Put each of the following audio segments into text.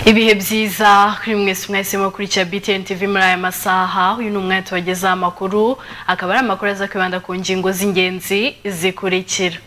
ibihe byiza kuri mwese mwese mukurikira BTN TV muri aya masaha uyu ni umwanya tubagezaho amakuru akaba ari amakuru aza kwibanda ku ngingo z'ingenzi zikurikira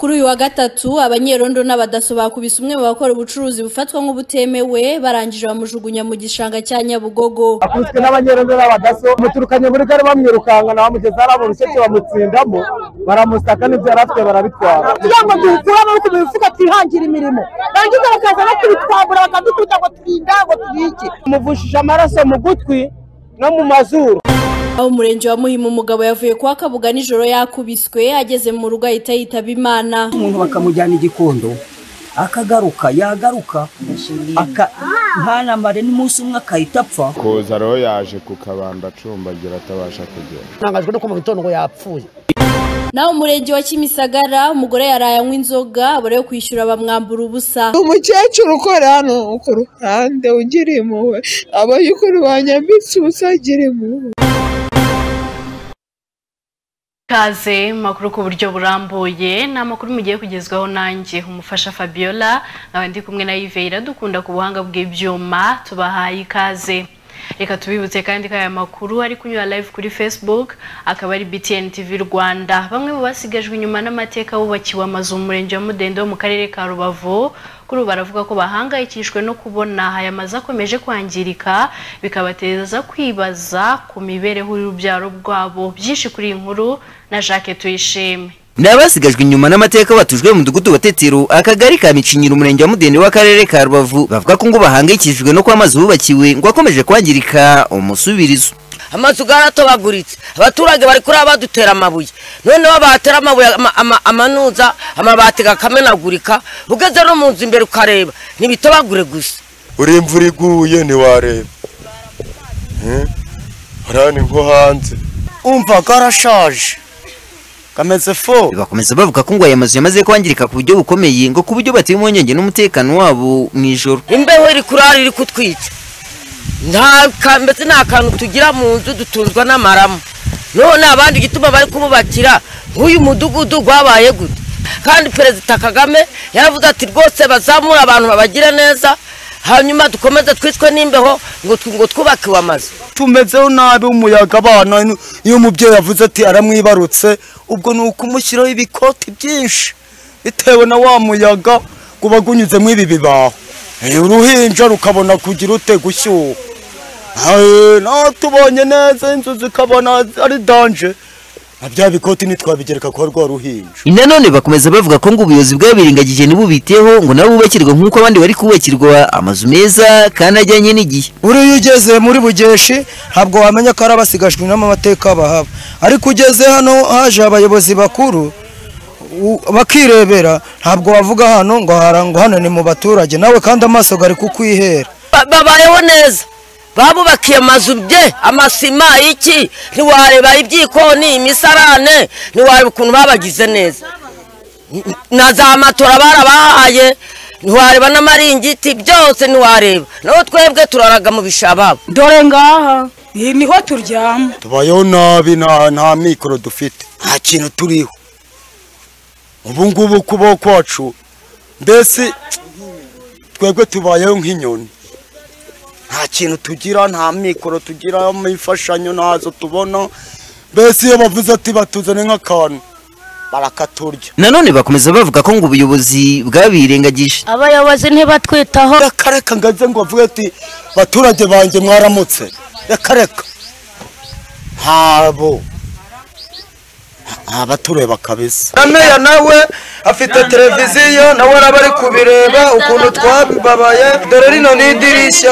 Kuri uyu wa gatatu abanyerondo n'abadaso bakubise umwe mu bakora ubucuruzi bufatwa nk'ubutemewe barangije bamujugunya mu gishanga cya Nyabugogo. akubiswe n'abanyerondo n'abadaso muturukanye muri gare bamwirukanka bamugeza hari abarusheke bamutsindamo baramusaka n'ibyo yari afite barabitwara kugira ngo duhitire amaboko mu mifuka twihangira imirimo barangiza bakaza no kubitwambura bakadukubita ngo turinda ngo turike muvushije amaraso mu gutwi no mu mazuru Aho umurenge wa Muhima umugabo yavuye kwa Kabuga nijoro yakubiswe ageze mu rugo ahita yitaba Imana. umuntu bakamujyana igikondo akagaruka yagaruka aka- ntanamare n'umunsi umwe akahita apfa kuza rero yaje ku kabanda acumbagira atabasha kugenda ntangajwe no kumva itondo ngo yapfuye Naho umurenge wa Kimisagara umugore yaraye anywa inzoga abura yo kwishyura bamwambura ubusa. umukecuru ukora hano ku ruhande ugira impuhwe abayukuru banyambitse ubusa agira impuhwe Kaze makuru ku buryo burambuye ni amakuru mugiye kugezwaho nanjye umufasha Fabiola nkaba ndi kumwe na Yves iradukunda ku buhanga bw'ibyuma tubahaye ikaze reka tubibutse kandi ko aya makuru ari kunyura live kuri Facebook akaba ari BTN TV Rwanda bamwe mu basigajwe inyuma n'amateka bubakiwe amazu mu murenge wa Mudende wo mu karere ka Rubavu kuri ubu baravuga ko bahangayikishijwe no kubona aya mazu akomeje kwangirika bikabateza kwibaza ku mibereho y'urubyaro rwabo byinshi kuri iyi nkuru na Jacques Tuyishime ni abasigajwe inyuma n'amateka batujwe mu mudugudu wa tetero akagari ka micinyiro umurenge wa mudende w'akarere ka rubavu bavuga ko ngo bahangayikishijwe no kuba amazu bubakiwe ngo akomeje kwangirika umusubirizo amazu yaratobaguritse abaturage bari kuraba badutera amabuye noneho batera amabuye ama- ama- amanuza amabati akamenagurika ugeze no mu nzu imbere ukareba ntibitobagure gusa uri imvura iguye ntiwareba Eh? hariya ni nko hanze umva karashaje kameze fo bakomeza bavuga ko ngo aya mazu yamaze kwangirika ku buryo bukomeye ngo ku buryo batuye impungenge n'umutekano wabo mu ijoro imbeho iri kurara iri kutwica nta ka- mbese nta kantu tugira mu nzu dutunzwa n'amaramu none abandi igituma bari kububakira nk'uyu mudugudu wabaye gute kandi perezida kagame yaravuze ati rwose bazamure abantu babagire neza hanyuma dukomeze twicwe n'imbeho ngo tw- ngo twubakiwe amazu tumezeho nabi umuyaga abana nu- iyo umubyeyi avuze ati aramwibarutse ubwo ni ukumushyiraho ibikoti byinshi bitewe na wa muyaga guba gunyuzemo ibi bibaho Eh, uruhinja rukabona kugira ute gushyuha Eh, naho tubonye neza inzu zikabona ari danje na bya bikoti ntitwabigereka kwa rwa ruhinja nanone bakomeza bavuga ko ngo ubuyobozi bw'abiringagije ntibubiteho ngo nabo bubakirwa nk'uko abandi bari kubakirwa amazu meza kandi ajyanye n'igihe uriya ugeze muri bugeshi ntabwo wamenya ko ari abasigajwe n'amateka bahaba ariko ugeze hano haje abayobozi bakuru u- bakirebera ntabwo bavuga hano ngo hara- ngo hano ni mu baturage nawe kandi amaso gari kukwihera Ba- babayeho neza babubakiye amazu bye amasima iki ntiwareba ibyikoni imisarane ntiwareba ukuntu babagize neza N- na za matora barabahaye ntiwareba n'amaringiti byose ntiwareba naho twebwe turaraga mu bishababo dore ngaha iyi niho turyama tubayeho nabi nta nta mikoro dufite nta kintu turiho ubu ngubu kubaho kwacu mbese twebwe tubayeho nk'inyoni nta kintu tugira nta mikoro tugira imfashanyo ntazo tubona mbese iyo bavuze ati batuzane nk'akantu barakaturya nanone bakomeza bavuga ko ngo ubuyobozi bw'abirengagije abayobozi ntibatwitaho reka reka ngo aze ngo bavuge ati baturage banjye mwaramutse reka reka ntabo abatureba kabisa meya nawe afite televiziyo nawe araba ari kubireba ukuntu twababaye dore rino ni idirishya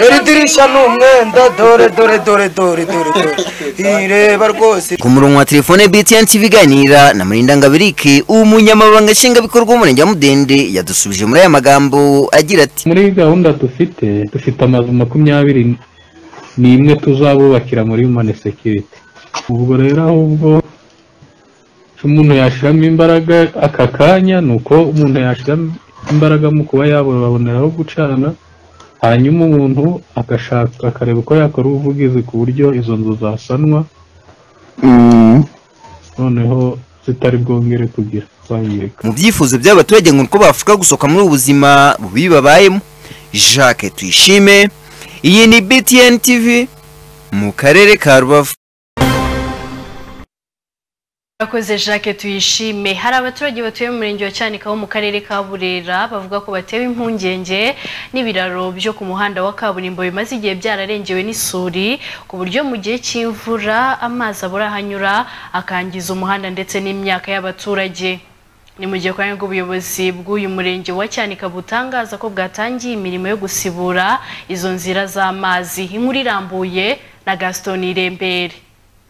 dore idirishya ni umwenda dore dore dore dore dore dore ireba rwose ku murongo wa telefone btn tv iganira na murinda ngabirike umunyamabanga nshingwabikorwa w'umurenge wa mudende yadusubije muri aya magambo agira ati muri gahunda dufite dufite amazu makumyabiri n'imwe tuzabubakira muri humane sekiriti ubwo rero ahubwo icyo umuntu yashyiramo imbaraga aka kanya ni uko umuntu yashyiramo imbaraga mu kuba yaboneraho gucana hanyuma umuntu agashaka akareba uko yakora ubuvugizi ku buryo izo nzu zasanwa noneho zitari bwongere kugira kwangirika mu byifuzo by'abaturage ngo uko bafasha gusohoka muri ubu buzima bubi babayemo jacques tuyishime iyi ni btn tv mu karere ka rubavu Akoze Jacques tuyishime hari abaturage batuye mu murenge wa Cyanika wo mu karere ka Burera bavuga ko batewe impungenge n'ibiraro byo ku muhanda wa kaburimbo bimaze igihe byararengewe n'isuri ku buryo mu gihe cy'imvura amazi abura ahanyura akangiza umuhanda ndetse n'imyaka y'abaturage ni mu gihe kandi ubuyobozi bw'uyu murenge wa cyanika butangaza ko bwatangiye imirimo yo gusibura izo nzira z'amazi inkuru irambuye na gaston irembere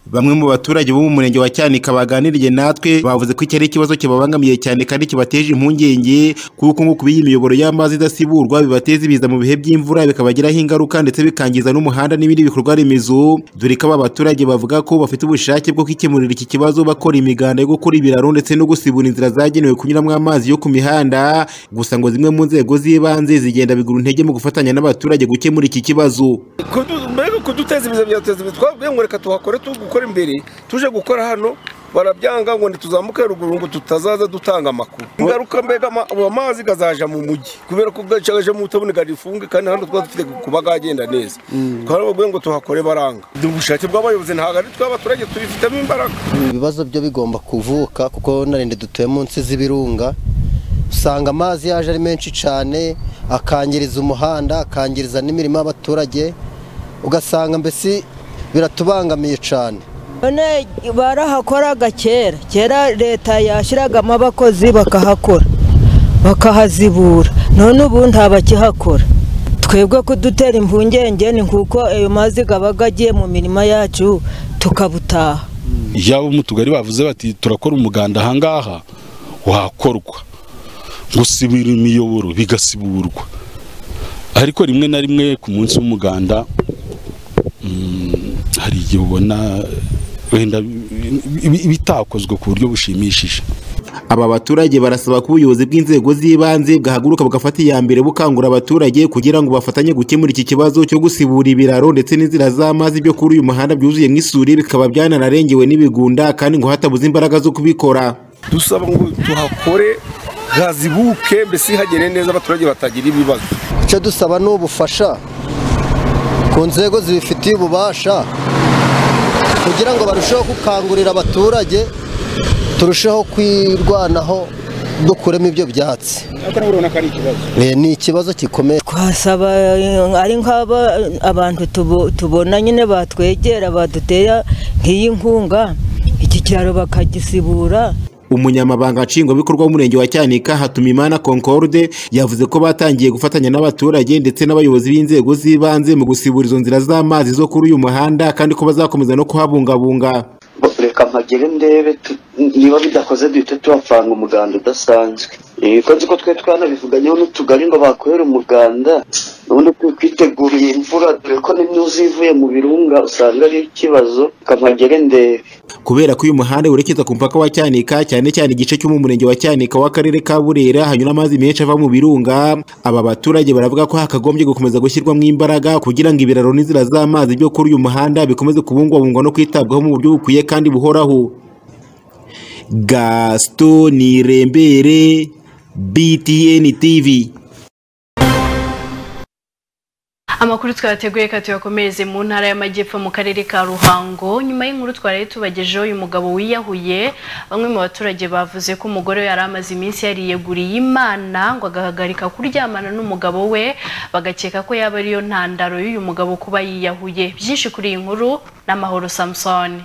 Bamwe mu baturage bo mu murenge wa Cyanika baganiriye natwe bavuze ko iki ari ikibazo kibabangamiye cyane kandi kibateje impungenge kuko ngo kubiyi imiyoboro y'amazi idasiburwa bibateza ibiza mu bihe by'imvura bikabagiraho ingaruka ndetse bikangiza n'umuhanda n'ibindi bikorwa remezo dore ko aba baturage bavuga ko bafite ubushake bwo kwikemurira iki kibazo bakora imiganda yo gukora ibiraro ndetse no gusibura inzira zagenewe kunyuramo amazi yo ku mihanda gusa ngo zimwe mu nzego z'ibanze zigenda bigura intege mu gufatanya n'abaturage gukemura iki kibazo Kudu- mbega kuduteza ibiza byateza ibiza twabwiye ngo reka tuhakore turi gukora imbere tuje gukora hano barabyanga ngo ntituzamuke ruguru ngo tutazaza dutanga amakuru ingaruka mbega ama- abo amazi gazaja mu mujyi kubera ko gacaje mu tabone garifunge kandi hano twaba dufite kuba gagenda neza twarababwiye ngo tuhakore baranga ubushake bw'abayobozi ntabwo ari tw'abaturage tubifitemo imbaraga ibibazo byo bigomba kuvuka kuko narinde dutuye munsi z'ibirunga usanga amazi yaje ari menshi cyane akangiriza umuhanda akangiriza n'imirimo y'abaturage ugasanga mbese biratubangamiye cyane none barahakoraga kera kera leta yashyiragamo abakozi bakahakora bakahazibura none ubu ntabakihakora twebwe kudutera impungenge ni nkuko ayo mazi aba agiye mu mirima yacu tukabutaha yaba mu tugari bavuze bati turakora umuganda ahangaha wakorwa gusibira imiyoboro bigasiburwa ariko rimwe na rimwe ku munsi w'umuganda mm, hari igihe ubona wenda bi- bitakozwe ku buryo bushimishije aba baturage barasaba ko ubuyobozi bw'inzego z'ibanze bwahaguruka bugafata iya mbere bukangura abaturage kugira ngo bafatanye gukemura iki kibazo cyo gusibura ibiraro ndetse n'inzira z'amazi byo kuri uyu muhanda byuzuye nk'isuri bikaba byanarengewe n'ibigunda kandi ngo hatabuze imbaraga zo kubikora dusaba ngo tuhakore hazibuke mbese hagere neza abaturage batagira ibibazo icyo dusaba ni ubufasha ku nzego zibifitiye ububasha kugira ngo barusheho gukangurira abaturage turusheho kwirwanaho dukuremo ibyo byatsi Eh, ni ikibazo gikomeye twasaba eh, ari nk'aba abantu tubo- tubona nyine batwegera badutera nk'iyi nkunga iki kiraro bakagisibura umunyamabanga nshingwabikorwa w'umurenge wa cyanika hatumimana concorde yavuze ko batangiye gufatanya n'abaturage ndetse n'abayobozi b'inzego z'ibanze mu gusibura izo nzira z'amazi zo kuri uyu muhanda kandi ko bazakomeza no kuhabungabunga reka mpagere ndebe tu- niba bidakoze duhite tuhapfanga umuganda udasanzwe Eh, ko nzi ko twe twanabivuganyeho n'utugari ngo bakorere umuganda ubundi twiteguriye imvura dore ko n'imyuzi ivuye mu birunga usanga ari ikibazo reka mpagere ndebe kubera ko uyu muhanda werekeza ku mupaka wa cyanika cyane cyane igice cyo mu murenge wa cyanika w'akarere ka burera hanyura amazi menshi ava mu birunga aba baturage baravuga ko hakagombye gukomeza gushyirwamo imbaraga kugira ngo ibiraro n'inzira z'amazi byo kuri uyu muhanda bikomeze kubungwabungwa no kwitabwaho mu buryo bukwiye kandi buhoraho gaston nirembere btn tv amakuru twateguye ka tuyakomereze mu ntara y'amajyepfo mu karere ka ruhango nyuma y'inkuru twari tubagejeho uyu mugabo wiyahuye bamwe mu baturage bavuze ko umugore we yari amaze iminsi yariyeguriye imana ngo agahagarika kuryamana n'umugabo we bagakeka ko yaba ariyo ntandaro y'uyu mugabo kuba yiyahuye byinshi kuri iyi nkuru n'amahoro samusoni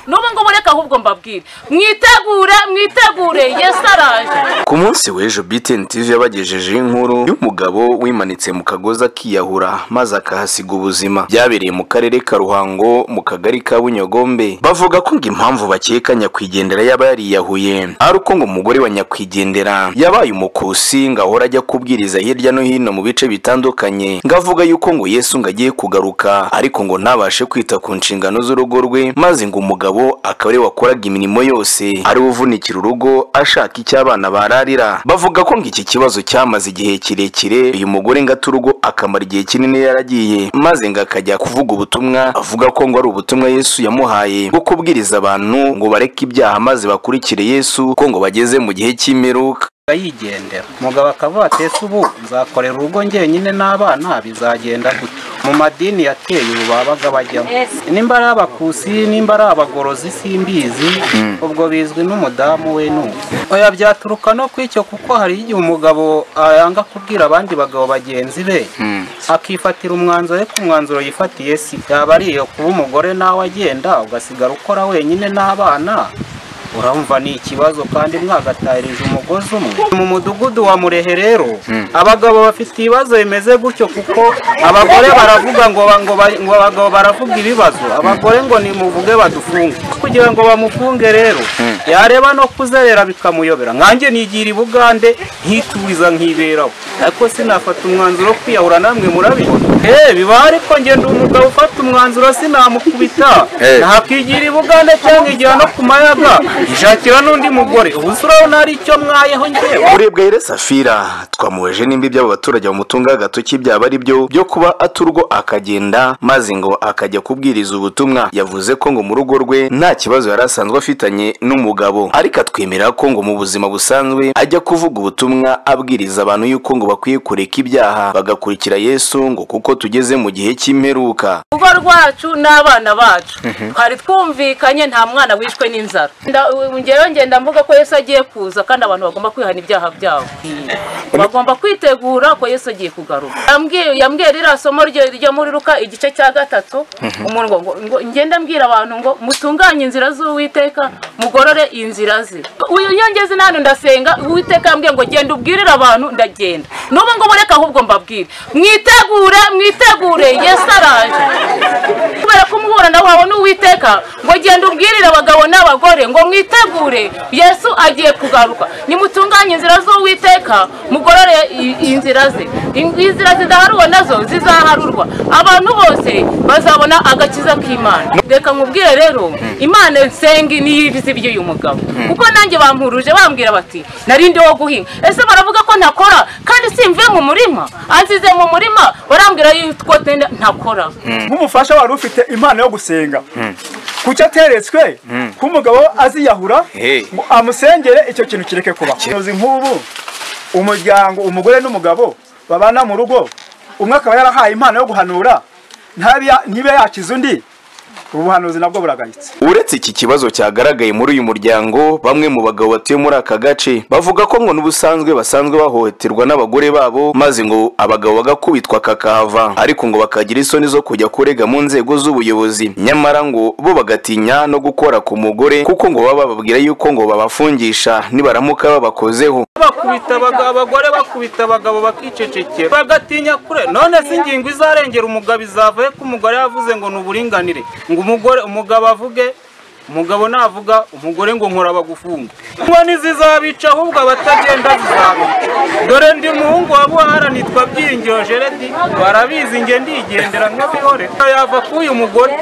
n'ubu ngubu reka ahubwo mbabwire mwitegure mwitegure yesu araje ku munsi w'ejo btn tv yabagejejeho inkuru y'umugabo wimanitse mu kagozi akiyahura maze akahasiga ubuzima byabereye mu karere ka ruhango mu kagari ka bunyogombe bavuga ko ngo impamvu bakeka nyakwigendera yaba yariyahuye ari uko ngo umugore wa nyakwigendera yabaye umukusi ngo ahora ajya kubwiriza hirya no hino mu bice bitandukanye ngo avuga yuko ngo yesu ngo agiye kugaruka ariko ngo ntabashe kwita ku nshingano z'urugo rwe maze ngo umugabo akaba ariwe wakoraga imirimo yose ari we uvunikira urugo ashaka icyo abana bararira bavuga ko ngo iki kibazo cyamaze igihe kirekire uyu mugore ngo ate urugo akamara igihe kinini yaragiye maze ngo akajya kuvuga ubutumwa avuga ko ngo ari ubutumwa yesu yamuhaye bwo kubwiriza abantu ngo bareke ibyaha maze bakurikire yesu ko ngo bageze mu gihe cy'imperuka yigendera umugabo akavuga ati ese ubu nzakorera urugo njyenyine n'abana bizagenda gute mu madini yateye ubu babaga bajyamo nimba ari abakusi nimba ari abagorozi simbizi ubwo bizwi n'umudamu we n'ubu oya byaturuka no ku icyo kuko hari igihe umugabo yanga kubwira abandi bagabo bagenzi be akifatira umwanzuro ariko umwanzuro yifatiye si yaba ari iyo kuba umugore nawe agenda ugasigara ukora wenyine n'abana urumva ni ikibazo kandi mwagataririje umugozi umwe mu mudugudu wa murehe rero abagabo bafite ibibazo bimeze gutyo kuko abagore baravuga ngo ba- ngo ba- ngo abagabo baravuga ibibazo abagore ngo nimuvuge badufunge kugira ngo bamufunge rero yareba no kuzerera bikamuyobera nkanjye nigira i bugande nkitubiza nkiberaho ariko sinafata umwanzuro wo kwiyahura namwe murabibona eee bibaho ariko njye ndi umugabo ufata umwanzuro sinamukubita Eh. ntakwigira i bugande cyangwa igira no ku mayaga ishakira n'undi mugore ubu se urabona hari icyo mwayeho njyewe urebwa yere safira twamuweje nimba iby'abo baturage bamutunga agatoki byaba ari byo byo kuba aturwo akagenda maze ngo akajya kubwiriza ubutumwa yavuze ko ngo mu rugo rwe nta kibazo yari asanzwe afitanye n'umugabo ariko atwemera ko ngo mu buzima busanzwe ajya kuvuga ubutumwa abwiriza abantu yuko ngo bakwiye kureka ibyaha bagakurikira yesu ngo kuko tugeze mu gihe cy'imperuka urugo rwacu n'abana bacu Mhm. twari twumvikanye nta mwana wishwe n'inzara Nda- u- ngewe ngenda mvuga ko yesu agiye kuza kandi abantu bagomba kwihana ibyaha byabo bagomba kwitegura ko yesu agiye kugaruka Yambwiye- yambwiye ririya somo ryo ryo muri ruka igice cya gatatu Mhm. umuntu ngo- ngo- ngo ngenda mbwira abantu ngo mutunganye inzira z'uwiteka mugorore inzira ze uyu iyo ngeze n'ahantu ndasenga uwiteka yambwiye ngo genda ubwirire abantu ndagenda n'ubu ngubu reka ahubwo mbabwire mwitegure mwitegure yesu araje kubera ko umuburana wawe ni uwiteka ngo genda ubwirire abagabo n'abagore ngo mwitegure yesu agiye kugaruka nimutunganye inzira z'uwiteka mugorore i- inzira ze In- inzira zidaharurwa nazo zizaharurwa abantu bose bazabona agakiza k'imana reka nkubwire rero imana nsenga niyo ibizi by'uyu mugabo kuko nanjye bampuruje bambwira bati nari ndi wo guhinga ese baravuga ko ntakora kandi simvuye mu murima ansize mu murima barambwira yuko tenda- ntakora nk'umufasha wari ufite impano yo gusenga kuki ateretswe Mm. k'umugabo aziyahura Hey. ngo amusengere icyo kintu kireke kuba uzi nk'ubu umuryango umugore n'umugabo babana mu rugo umwe akaba yarahaye impano yo guhanura ntabe- ntibe yakiza undi ubuhanuzi nabwo buragayitse uretse iki kibazo cyagaragaye muri uyu muryango bamwe mu bagabo batuye muri aka gace bavuga ko ngo n'ubusanzwe basanzwe bahohoterwa n'abagore babo maze ngo abagabo bagakubitwa kakahava ariko ngo bakagira isoni zo kujya kurega mu nzego z'ubuyobozi nyamara ngo bo bagatinya no gukora ku mugore kuko ngo baba bababwira yuko ngo babafungisha nibaramuka babakozeho bakubita abagabo abagore bakubita abagabo bakicecekera bagatinya kure none se ingingo izarengera umugabo izavaye ko umugore yavuze ngo ni uburinganire ngo umugore umugabo avuge umugabo navuga umugore ngo nkora bagufunga ngo ntizizabica ahubwo abatagenda zizabica dore ndi muhungu wa buhara nitwa byiringiro jeredi barabizi nge ndigendera nk'abihore yava k'uyu mugore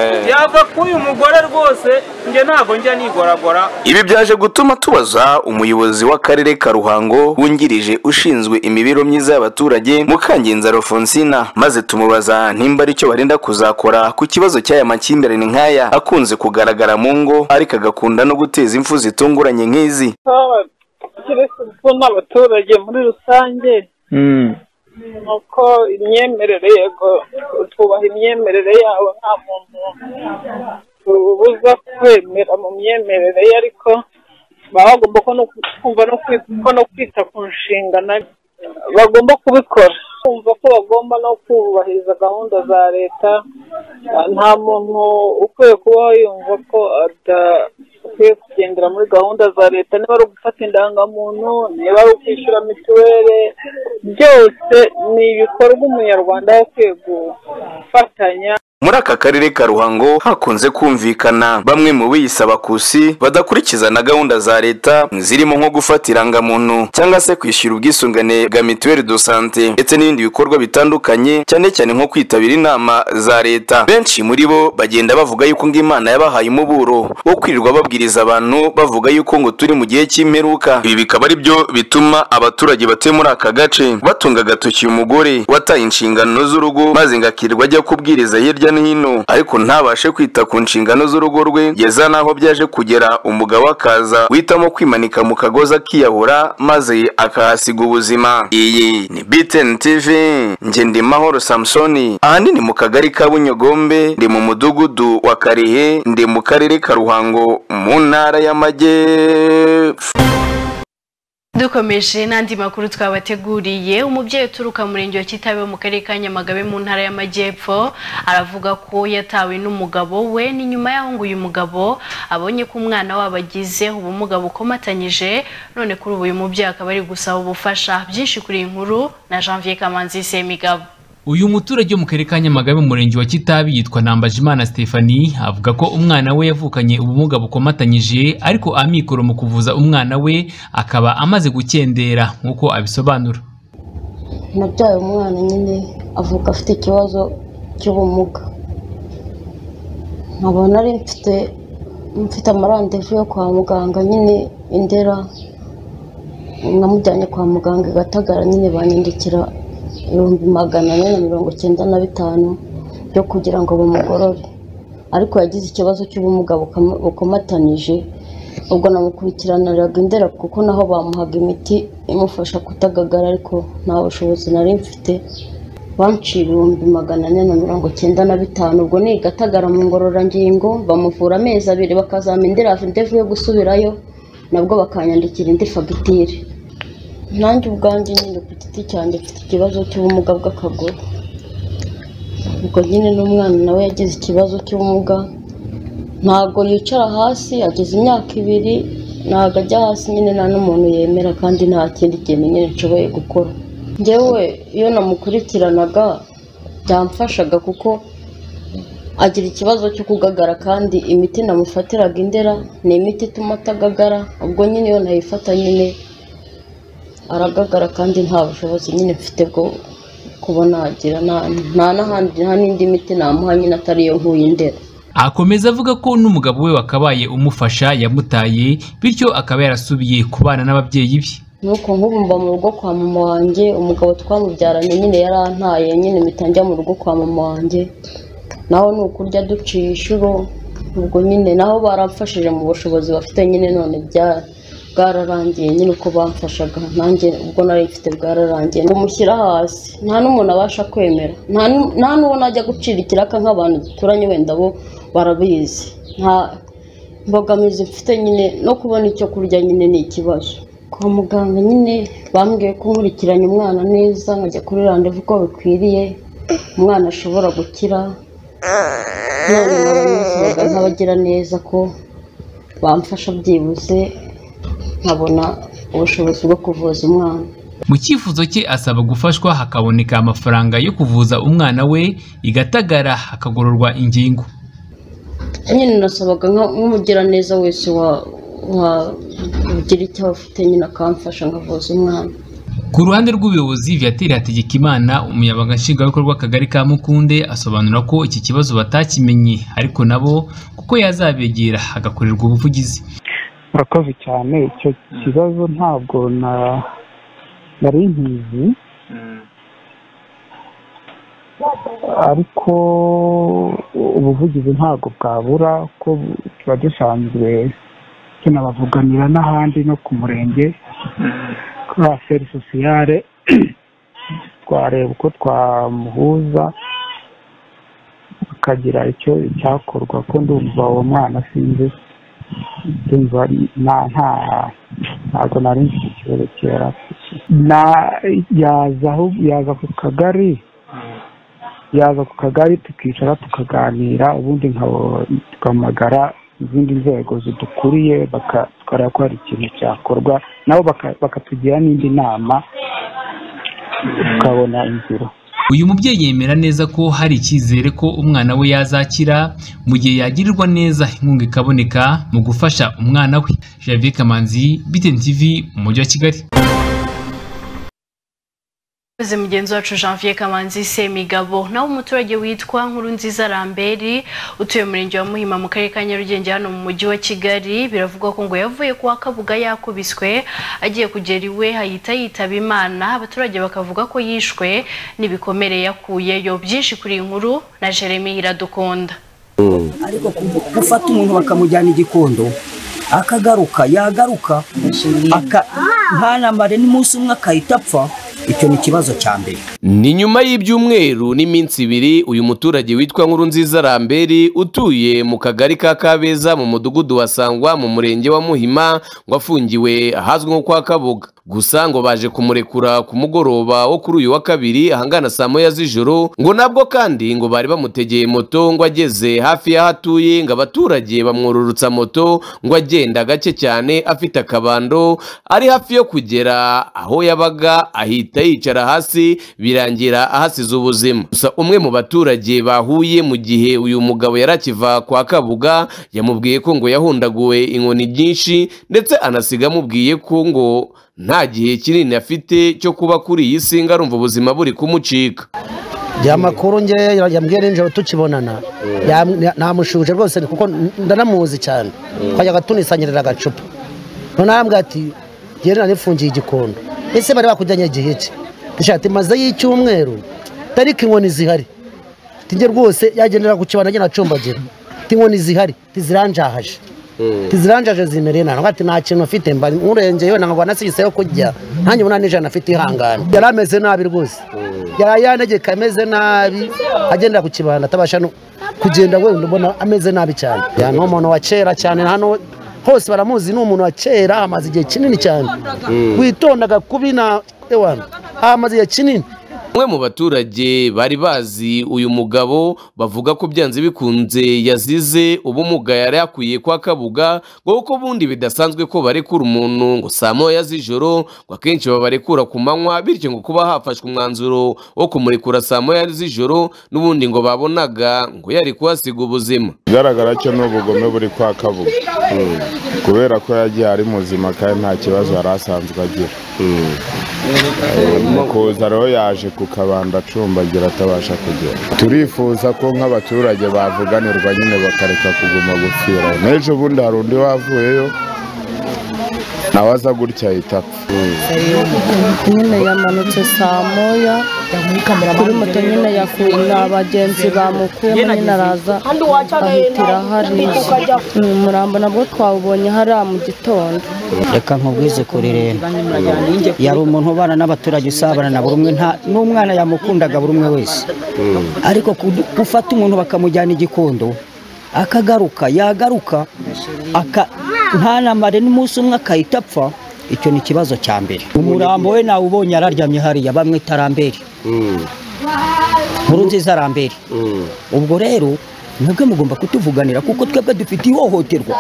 Eh. yava k'uyu mugore rwose nge ntabwo njya nigoragora ibi byaje gutuma tubaza umuyobozi w'akarere ka ruhango wungirije ushinzwe imibereho myiza y'abaturage mukangenza alfonsina maze tumubaza nimba aricyo barenda kuzakora ku kibazo cy'aya makimbirane nk'aya akunze kugaragara mu ngo ariko agakunda no guteza impfu zitunguranye nk'izi keretse ko n'abaturage muri rusange ni uko imyemerere yego twubaha imyemerere yabo nta muntu tubuza kwemera mu myemerere ye ariko baba bagomba ko no kumva no kwi- ko no kwita ku nshingano ari- bagomba kubikora kumva ko bagomba no kubahiriza gahunda za leta Ah, nta muntu ukwiye kubaho yumva ko adakwiye kugendera muri gahunda za leta niba ari ugufata indangamuntu niba ari ukwishyura mituweli byose ni ibikorwa umunyarwanda aba akwiye gufatanya muri aka karere ka ruhango hakunze kumvikana bamwe mu biyisaba kusi badakurikiza na gahunda za leta zirimo nko gufata irangamuntu cyangwa se kwishyura ubwisungane bwa mituweli do sante ndetse n'ibindi bikorwa bitandukanye cyane cyane nko kwitabira inama za leta benshi muri bo bagenda bavuga yuko ngo imana yabahaye umuburo wo kwirirwa babwiriza abantu bavuga yuko ngo turi mu gihe cy'imperuka ibi bikaba ari byo bituma abaturage batuye muri aka gace batunga agatoki umugore wataye inshingano z'urugo maze ngo akirirwa ajya kubwiriza hirya hirya no hino ariko ntabashe kwita ku nshingano z'urugo rwe yeza n'aho byaje kugera umugabo akaza witamo kwimanika mu kagozi akiyahura maze akahasiga ubuzima iyi ni btn tv njye ndi mahoro samusoni ahanini mu kagari ka bunyogombe ndi mu mudugudu wa karehe ndi mu karere ka ruhango mu ntara y'amajyepfo dukomeje n'andi makuru twabateguriye umubyeyi uturuka mu murenge wa kitabe mu karere ka nyamagabe mu ntara y'amajyepfo aravuga ko yatawe n'umugabo we ni nyuma y'aho ngo uyu mugabo abonye ko umwana wabo agize ubumuga bukomatanyije none kuri ubu uyu mubyeyi akaba ari gusaba ubufasha byinshi kuri iyi nkuru na janvier kamanzi semigabo uyu muturage wo mu karere ka nyamagabe mu murenge wa kitabi yitwa nambajimana stephanie avuga ko umwana we yavukanye ubumuga bukomatanyije ariko amikoro mu kuvuza umwana we akaba amaze gukendera nk'uko abisobanura nabyaye umwana nyine avuka afite ikibazo cy'ubumuga nkabona ari mfite mfite amarandevu yo kwa muganga nyine indera namujyanye kwa muganga i gatagara nyine banyandikira ibihumbi magana ane na mirongo icyenda na bitanu byo kugira ngo bamugorore ariko yagize ikibazo cy'ubumuga bukama- bukomatanyije ubwo namukurikiraniraga indera kuko naho bamuhaga imiti imufasha kutagagara ariko nta bushobozi nari mfite banciye ibihumbi magana ane na mirongo icyenda na bitanu ubwo ni i gatagara mu ngororangingo bamuvura amezi abiri bakazampa indera ndevu yo gusubirayo nabwo bakanyandikira indi fagitire nanjye ubwanjye nyine ku giti cyanjye mfite ikibazo cy'ubumuga bw'akaguru ubwo nyine n'umwana nawe yagize ikibazo cy'ubumuga ntabwo yicara hasi ageze imyaka ibiri ntabwo ajya hasi nyine nta n'umuntu yemera kandi nta kindi kintu nyine nshoboye gukora ngewe iyo namukurikiranaga byamfashaga kuko agira ikibazo cyo kugagara kandi imiti namufatiraga indera ni imiti ituma atagagara ubwo nyine iyo nayifata nyine aragagara kandi nta bushobozi nyine mfite bwo kuba nagira nta nta n'ahandi nta n'indi miti namuha nyine atari iyo nkuye indera akomeza avuga ko n'umugabo we wakabaye umufasha yamutaye bityo akaba yarasubiye kubana n'ababyeyi be nuko nk'ubu mba mu rugo kwa mama wanjye umugabo twamubyaranye nyine yarantaye nyine mpita njya mu rugo kwa mama wanjye naho ni ukurya duciye inshuro ubwo nyine naho baramfashije mu bushobozi bafite nyine none bya- bwararangiye nyine uko bamfashaga nanjye ubwo nari mfite bwararangiye ngo mushyira hasi nta n'umuntu abasha kwemera nta n'u- nta n'uwo najya gucira ikiraka nk'abantu duturanye wenda bo barabizi nta mbogamizi mfite nyine no kubona icyo kurya nyine ni ikibazo kwa muganga nyine bambwiye ko nkurikiranye umwana neza nkajya kuri randevu uko bikwiriye umwana ashobora gukira none narabisabaga nk'abagira neza ko bamfasha byibuze nkabona ubushobozi bwo kuvuza umwana mu cyifuzo cye asaba gufashwa hakaboneka amafaranga yo kuvuza umwana we igatagara hakagororwa ingingo nyine nasabaga nka- nk'umugiraneza wese wa- wagira icyo afite nyine akamfasha nkavuza umwana ku ruhande rw'ubuyobozi viateur hategekimana umunyabanga nshingwabikorwa w'akagari ka mukunde asobanura ko iki kibazo batakimenye ariko nabo kuko yazabegera hagakorerwa ubuvugizi murakoze cyane icyo kibazo ntabwo na nari nkizi ariko ubuvugizi ntabwo bwabura ko tuba dusanzwe tunabavuganira n'ahandi no ku murenge kuri aferi sosiyale twareba uko twamuhuza akagira icyo cyakorwa ko ndumva uwo mwana sinzi ndumva nta nta ntabwo nari nzi iki kibazo kera na yaza aho- yaza ku kagari yaza ku kagari tukicara tukaganira ubundi nkabo- tugahamagara izindi nzego zidukuriye baka- tukareba ko hari ikintu cyakorwa nabo baka- bakatugira n'indi nama tukabona inzira uyu mubyeyi yemera neza ko hari icyizere ko umwana we yazakira mu gihe yagirirwa neza inkunga ikaboneka mu gufasha umwana we javier kamanzi btn tv mu mujyi wa kigali Ese mugenzi wacu Janvier Kamanzi Semigabo nawe umuturage witwa Nkurunziza Lambert utuye mu murenge wa Muhima mu karere ka Nyarugenge hano mu mujyi wa Kigali biravugwa ko ngo yavuye kwa Kabuga yakubiswe agiye kugera iwe hahita yitaba Imana abaturage bakavuga ko yishwe n'ibikomere yakuyeyo byinshi kuri iyi nkuru na Jeremy Iradukunda ariko gufata umuntu bakamujyana igikondo akagaruka yagaruka aka- ntanambare n'umunsi umwe akahita apfa icyo ni ikibazo cya mbere ni nyuma y'ibyumweru n'iminsi ibiri uyu muturage witwa nkurunziza ramberi utuye mu kagari ka kabeza mu mudugudu wa sangwa mu murenge wa muhima ngo afungiwe ahazwi nko kwa kabuga gusa ngo baje kumurekura ku mugoroba wo kuri uyu wa kabiri ahangana saa moya z'ijoro ngo nabwo kandi ngo bari bamutegeye moto ngo ageze hafi y'aho atuye ngo abaturage bamwururutsa moto ngo agenda gake cyane afite akabando ari hafi yo kugera aho yabaga ahita yicara hasi birangira ahasize ubuzima gusa umwe mu baturage bahuye mu gihe uyu mugabo yari akiva kwa kabuga yamubwiye ko ngo yahundaguwe inkoni nyinshi ndetse anasiga amubwiye ko ngo nta gihe kinini afite cyo kuba kuri iyi si ngo arumva ubuzima buri kumucika ya makuru ngewe yambwiye nijoro tukibonana yam- ya- namushuje rwose kuko ndanamuzi cyane twajyaga tunisangirira agacupa none arambwira ati jyewe nanifungiye igikondo ese bari bakujyanye igihe ki dushaka maze y'icyumweru tariki inkoni zihari tijye rwose yagendera ku kibanda agenda acumbagira inkoni zihari tiziranjahaje tiziranjaje zimereye nabi ati nta kintu afite mba nkurengeye wenda ngo anasiyise yo kurya nanjye ubona nijana afite ihangane yari ameze nabi rwose yari yanegeka ameze nabi agendera ku kibanda atabasha no kugenda wenda ubona ameze nabi cyane ni umuntu wa kera cyane hano hose baramuzi ni umuntu wa kera amaze igihe kinini cyane witondaga kubi na ewana amaze igihe kinini umwe mu baturage bari bazi uyu mugabo bavuga ko byanze bikunze yazize ubumuga yari yakwiye kwa kabuga ngo kuko ubundi bidasanzwe ko barekura umuntu ngo saa moya z'ijoro ngo akenshi babarekura ku manywa bityo ngo kuba hafashwe umwanzuro wo kumurekura saa moya z'ijoro n'ubundi ngo babonaga ngo yari kuhasiga ubuzima ikigaragara cyo ni ubugome buri kwa kabuga kubera ko yagiye ari muzima kandi nta kibazo yari asanzwe agira Eh, mu kuza rero yaje ku kabanda acumbagira atabasha kugera turifuza ko nk'abaturage bavuganirwa nyine bakareka kuguma gupfira n'ejo bundi hari undi wavuyeyo nawe aza gutya ahita apfa nyine yamanutse saa moya kuri moto nyine yakuye na bagenzi bamukuyemo nyine araza ahitira hariya Mm, umurambo nabwo twawubonye hariya mu gitondo reka nkubwize kuri rero yari umuntu ubana n'abaturage usabana na buri umwe nta n'umwana yamukundaga buri umwe wese ariko ku- gufata umuntu bakamujyana igikondo akagaruka yagaruka aka- ntanamare n'umunsi umwe akahita apfa icyo ni ikibazo cya mbere umurambo we nawubonye araryamye hariya bamwita rambere nkuru nziza rambere ubwo rero mwebwe mugomba kutuvuganira kuko twebwe dufite ihohoterwa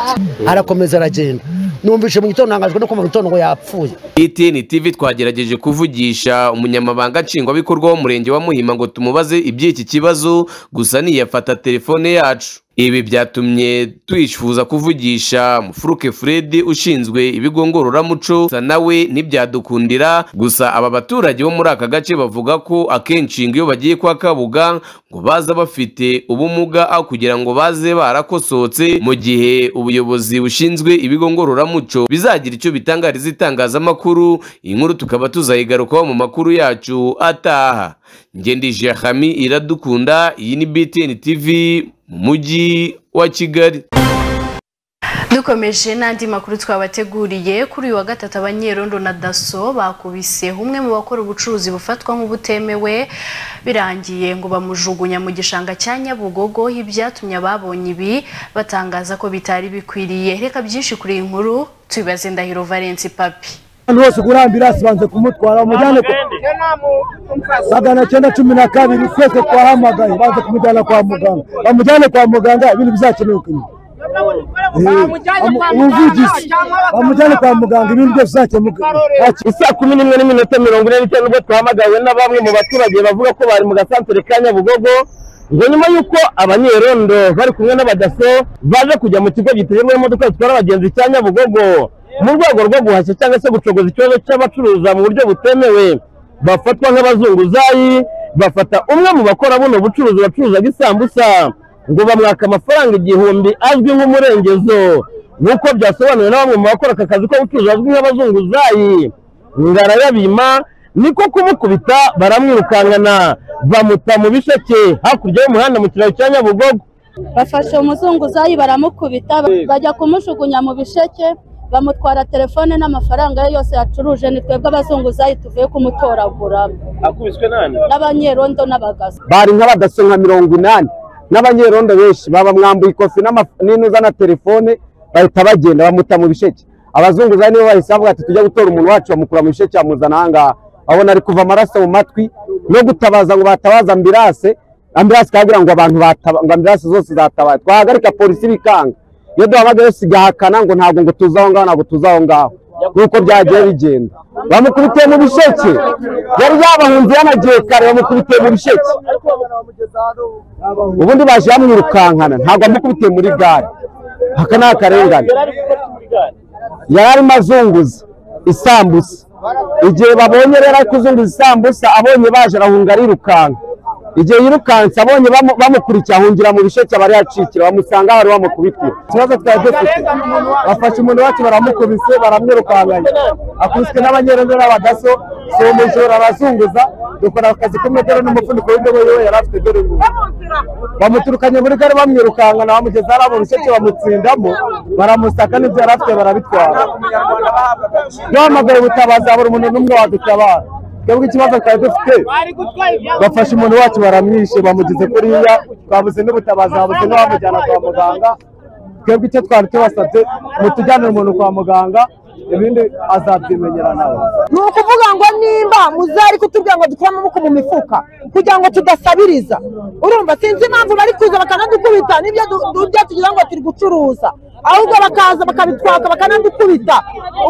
arakomeza aragenda numvise mu gitondo ntangajwe no kumva mu gitondo ngo yapfuye ETN TV twagerageje kuvugisha umunyamabanga nshingwabikorwa w'umurenge wa Muhima ngo tumubaze iby'iki kibazo gusa ntiyafata telefone yacu ibi byatumye twifuza kuvugisha mufuruke Fred ushinzwe ibigo ngororamuco gusa nawe ntibyadukundira gusa aba baturage bo muri aka gace bavuga ko akenshi ngo iyo bagiye kwa Kabuga ngo baza bafite ubumuga aho kugira ngo baze barakosotse mu gihe ubuyobozi bushinzwe ibigo ngororamuco bizagira icyo bitangariza itangazamakuru inkuru tukaba tuzayigarukaho mu makuru yacu ataha ngendije hami iradukunda iyi ni BTN TV mu mujyi wa Kigali dukomeje n'andi makuru twabateguriye kuri uyu wa gatatu abanyerondo na daso bakubise umwe mu bakora ubucuruzi bufatwa nk'ubutemewe birangiye ngo bamujugunya mu gishanga cya nyabugogo ibyatumye ababonye ibi batangaza ko bitari bikwiriye reka byinshi kuri iyi nkuru tubibaze ndahiro valence papi abantu bose kurambira sibanze kumutwara bamujyane ku magana cyenda cumi na kabiri twese twahamagaye banze kumujyana kwa muganga bamujyane kwa muganga ibintu bizakemuka nyuma umuvugizi bamujyane kwa muganga ibintu byose bizakemuka isaa kumi n'imwe n'iminota mirongo ine n'itanu ubwo twahamagawe na bamwe mu baturage bavuga ko bari mu gasantere ka nyabugogo ngo nyuma y'uko abanyerondo bari kumwe n'abadaso baje kujya mu kigo giteyemo imodoka zitwara abagenzi cya nyabugogo mu rwego rwo guhashya cyangwa se gucogoza ikibazo cy'abacuruza mu buryo butemewe bafatwa nk'abazunguzayi bafata umwe mu bakora buno bucuruzi bacuruzaga isambusa ngo bamwaka amafaranga igihumbi azwi nk'umurengezo nk'uko byasobanuwe na bamwe mu bakora aka kazi ko gucuruza azwi nk'abazunguzayi ngarayabima niko kumukubita baramwirukankana bamuta mu bisheke hakurya y'umuhanda mu kiraro cya nyabugogo bafashe umuzunguzayi baramukubita bajya kumujugunya mu bisheke bamutwara telefone n'amafaranga ye yose yacuruje ni twebwe abazunguzayi tuvuye kumutoragura akubiswe nani n'abanyerondo n'abagazi bari nk'abadaso nka mirongo inani n'abanyerondo benshi babamwambuye ikofi n'ama- n'inuza na telefone bahita bagenda bamuta mu bisheke abazunguzayi nibo bahise bavuga ati tujya gutora umuntu wacu bamukura mu bisheke bamuzana ahangaha babona ari kuva amaraso mu matwi no gutabaza ngo batabaze ambirase ambirase ikagira ngo abantu bataba ngo ambirase zose zatabaye twahagarika polisi bikanga iyo duhamagaye yose igahakana ngo ntabwo ngo tuze aho ngaho ntabwo tuze aho ngaho nk'uko byagiye bigenda bamukubitiye mu bisheke yari yabahunze yanagiye kare bamukubitiye mu bisheke ubundi baje bamwirukankana ntabwo amukubitiye muri gare aka ni akarengane yari arimo azunguza isambusa igihe babonye rero ari kuzunguza isambusa abonye baje arahunga arirukanka igihe yirukanse abonye bamu- bamukurikiye ahungira mu bisheke abari yacikira bamusanga aho bari bamukubitiye ikibazo twari dufite bafashe umuntu wacu baramukubise baramwirukankanya akubiswe n'abanyereza n'abadaso si umujura arazunguza dukora akazi kumwe dore n'umufuniko w'indobo yiwe yari afite dore ngubu bamuturukanye muri gare bamwirukankana bamugeza hariya mu bisheke bamutsindamo baramusaka n'ibyo yari afite barabitwara duhamagaye ubutabazi buri umuntu n'umwe wadutabara twebwe ikibazo twari dufite bafashe umuntu wacu baramwishe bamugeze kuriya twabuze n'ubutabazi babuze n'uwamujyana kwa muganga twebwe icyo twari tubasabye mutujyanire umuntu kwa muganga ibindi azabyimenyera nawe ni ukuvuga ngo nimba muzari kutubwira ngo dukure amaboko mu mifuka kugira ngo tudasabiriza urumva sinzi impamvu bari kuza bakanadukubita n'ibyo du- du- byo tugira ngo turi gucuruza ahubwo bakaza bakabitwaka bakanadukubita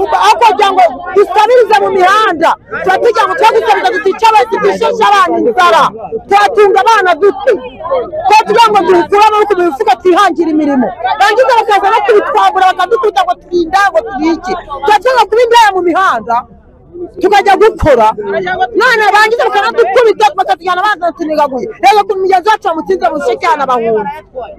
Ubwo- aho kugira ngo dusabirize mu mihanda tuba tugira ngo tuba dusabiriza dutica abasi dusheshe abana inzara tubatunga abana dute tuba tugira ngo dukure amaboko mu mifuka twihangire imirimo bangiza bakaza no kubitwambura bakadukubita ngo turinda ngo turiki tuba tugira ngo kuba indaya mu mihanda tukajya gukora none barangiza bakanadukubita bakatujyana bazatunigaguye rero ku migezi yacu bamutsinze mu gice cy'anabahunze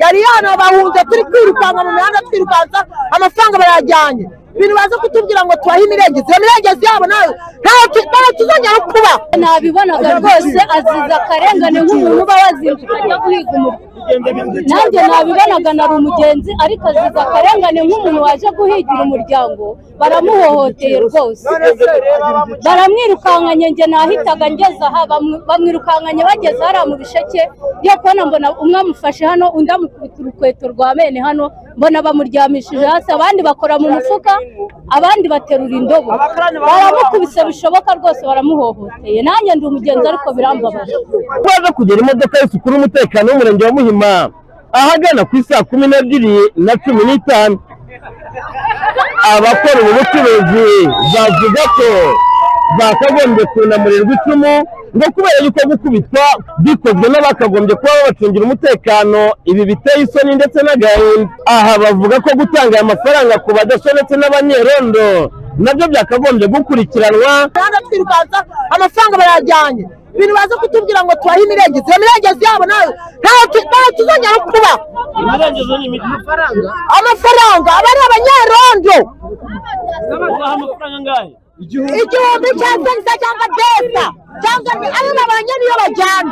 yari yanabahunze turi kwirukanka mu mihanda twirukansa amafaranga barayajyanye ibintu baza kutubwira ngo tubahe imirengezi iyo mirengezi yabo nayo ntayo tu- ntayo tuzongera kuba nabibonaga rwose aziza akarengane nk'umuntu uba wazindutse ajya guhiga umuriro nanjye nabibonaga nari umugenzi ariko aziza akarengane nk'umuntu waje guhigira umuryango baramuhohoteye rwose baramwirukankanye njye nahitaga ngeze aha bamwi- bamwirukankanye bageze hariya mu bisheke yo kubona mbona umwe amufashe hano undi amukubita urukweto rwa bene hano mbona bamuryamishije hasi abandi bakora mu mufuka abandi baterura indobo baramukubise bishoboka rwose baramuhohoteye nanjye ndi umugenzi ariko birambabaje baza kugera imodoka yose ikora umutekano w'umurenge wa muhima ahagana ku isaa kumi n'ebyiri na cumi n'itanu abakora ubu bucuruzi bavuga ko bakagombye kunamurirwa icumu ngo kubera yuko gukubitwa bikozwe n'abakagombye kuba babacungira umutekano ibi biteye isoni ndetse n'agahinda aha bavuga ko gutanga aya mafaranga ku badaso ndetse n'abanyerondo nabyo byakagombye gukurikiranwa mihanda twirukansa amafaranga barayajyanye ibintu baza kutubwira ngo tubahe imirengezi iyo mirengezi yabo nayo ntayo tu- ntayo tuzongera kuba amafaranga aba ari abanyerondo igihumbi cyangwa se cyangwa desa cyangwa ni ari na ba nyiri iyo bajyana